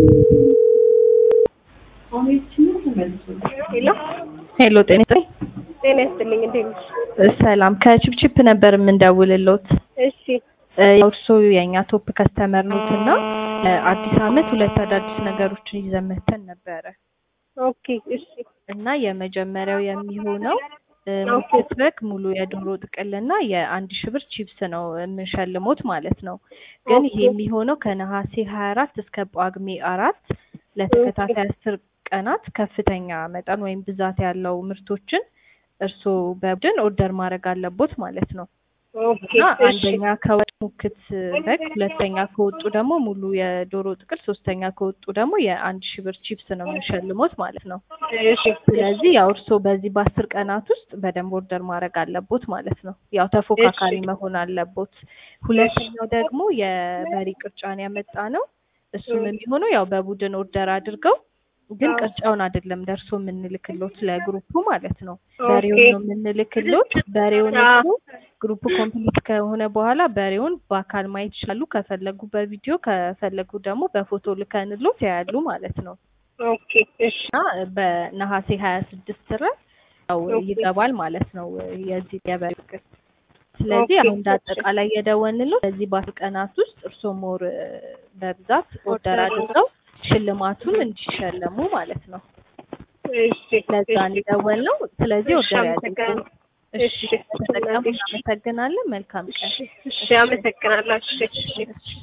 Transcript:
ሄሎ ሄሎ ጤና ይስጥልኝ። ጤና ይስጥልኝ። እንዴት ነሽ? ሰላም ከቺፕቺፕ ነበር የምንደውልሎት። እሺ ያው እርስዎ የእኛ ቶፕ ከስተመር ኖት እና አዲስ አመት ሁለት አዳዲስ ነገሮችን ይዘን መተን ነበረ ኦኬ እሺ እና የመጀመሪያው የሚሆነው ኦኬ። ክትበክ ሙሉ የዶሮ ጥቅልና የአንድ ሺህ ብር ቺፕስ ነው የምንሸልሞት ማለት ነው። ግን ይሄ ኦኬ። የሚሆነው ከነሐሴ ሀያ አራት እስከ ጳጉሜ አራት ለተከታታይ አስር ቀናት ከፍተኛ መጠን ወይም ብዛት ያለው ምርቶችን እርስዎ በቡድን ኦርደር ማድረግ አለቦት ማለት ነው። ኦኬ እና እሺ አንደኛ ከወጥ ሙክት በግ፣ ሁለተኛ ከወጡ ደግሞ ሙሉ የዶሮ ጥቅል፣ ሶስተኛ ከወጡ ደግሞ የአንድ ሺህ ብር ቺፕስ ነው የምንሸልሞት ማለት ነው። እሺ ስለዚህ ያው እርስዎ በዚህ በአስር ቀናት ውስጥ በደንብ ኦርደር ማድረግ አለቦት ማለት ነው። ያው ተፎካካሪ እሺ። መሆን አለቦት። ሁለተኛው ደግሞ የበሬ ቅርጫን ያመጣ ነው። እሱም እ። የሚሆነው ያው በቡድን ኦርደር አድርገው ግን አዎ። ቅርጫውን አይደለም ደርሶ የምንልክሎት ለግሩፑ ማለት ነው። ኦኬ። በሬውን ነው የምንልክሎት። በሬውን አዎ። እሱ ግሩፑ ኮምፕሊት ከሆነ በኋላ በሬውን በአካል ማየት ይችላሉ። ከፈለጉ በቪዲዮ ከፈለጉ ደግሞ በፎቶ ልከንሎት ያያሉ ማለት ነው። ኦኬ እሺ እና በነሐሴ ሀያ ስድስት ድረስ ያው ኦኬ። ይገባል ማለት ነው የዚህ የበሬ ቅል። ስለዚህ ኦኬ፣ አሁን እንደ አጠቃላይ የደወልንሎት በዚህ በአስር ቀናት ውስጥ እርስዎ ሞር በብዛት ኦርደር አድርገው ሽልማቱን እንዲሸለሙ ማለት ነው። እሺ ለዛ ነው የደወልነው። ስለዚህ እሺ፣ ኦርደር ያድርጉ። አመሰግናለሁ። እሺ እሺ፣ ተጠቀሙ። እሺ። እናመሰግናለን። መልካም ቀን። እሺ እሺ አመሰግናለሁ። እሺ እሺ እሺ